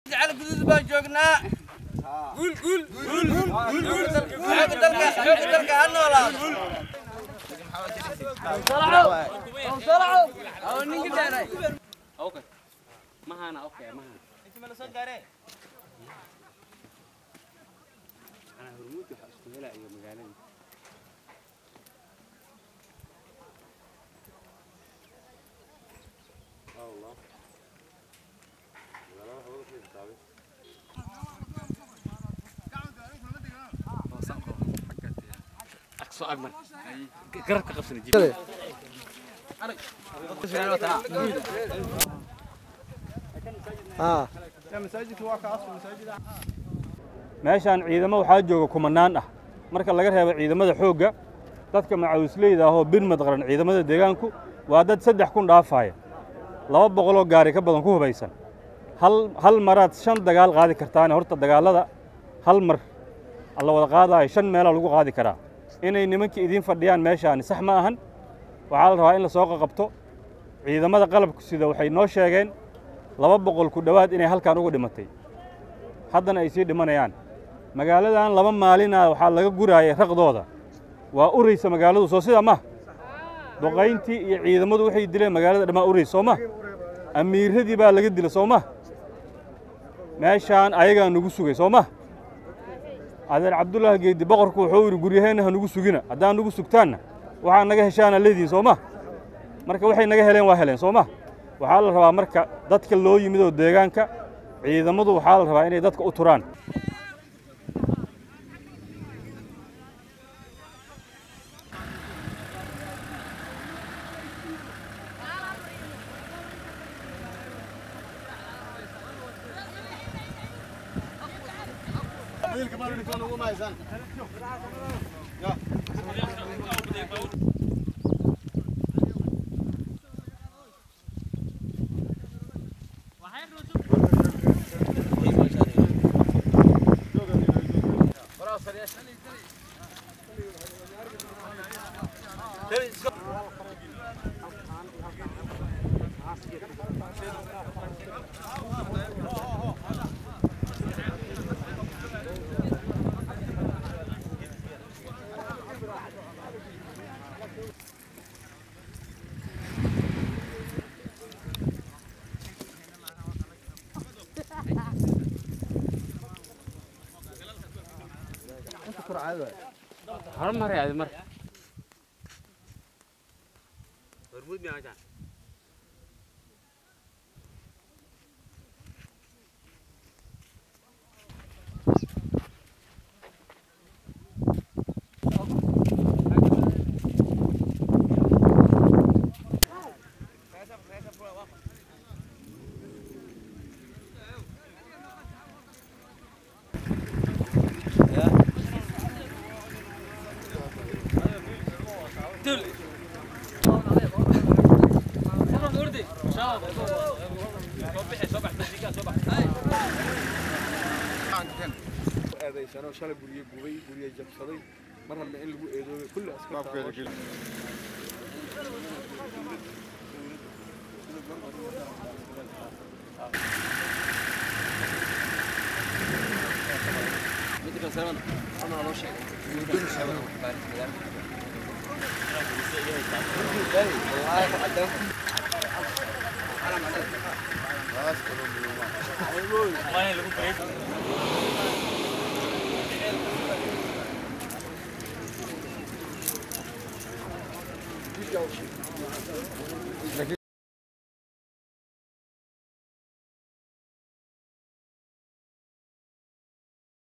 jecel guduud baan joognaa guul guul guul guul xooga dalka xooga dalka ha noolaado Okay. Mahana, okay, mahana. Ana hormuud waxa isku helaya magaalada. Allah. Aqso agman. Garabka qabsan jib. meeshaan ciidamo waxaa jooga kumanaan ah marka laga reebo ciidamada xoogga dadka macawisleyda ahoo birmad qaran ciidamada deegaanku waa dad saddex kun dhaafaaya laba boqoloo gaari ka badan ku hubaysan hal hal maraad shan dagaal qaadi kartaane horta dagaallada hal mar la wada qaadaayo shan meelaa lagu qaadi karaa inay nimankii idiin fadhiyaan meeshaani sax ma ahan waxaa la rabaa in la soo qaqabto ciidamada qalabku sida waxay noo sheegeen laba boqol ku dhowaad inay halkan uga dhimatay haddana ay sii dhimanayaan magaaladan laba maalina waxaa laga guraayay raqdooda waa uraysa magaaladu soo sida ma duqayntii iyo ciidamadu waxay dileen magaalada dhammaa uraysa soo ma amiiradii baa laga dila soo ma meeshaan ayagaa nugu sugay soo ma adeer cabdullaahi geedi boqorku wuxuu yidhi guryaheenna ha nugu sugina haddaan nugu sugtaanna waxaa naga heshaana leediin soo ma marka waxay naga heleen waa heleen soo ma waxaa la rabaa marka dadka loo yimid oo deegaanka ciidamadu waxaa la rabaa inay dadka u turaan Hormar yaad mar. Hormuud miyaa jaan? eedaysano shalay gurye gubay gurye jabsaday mar hadna in lagu eedoobay kulli askarta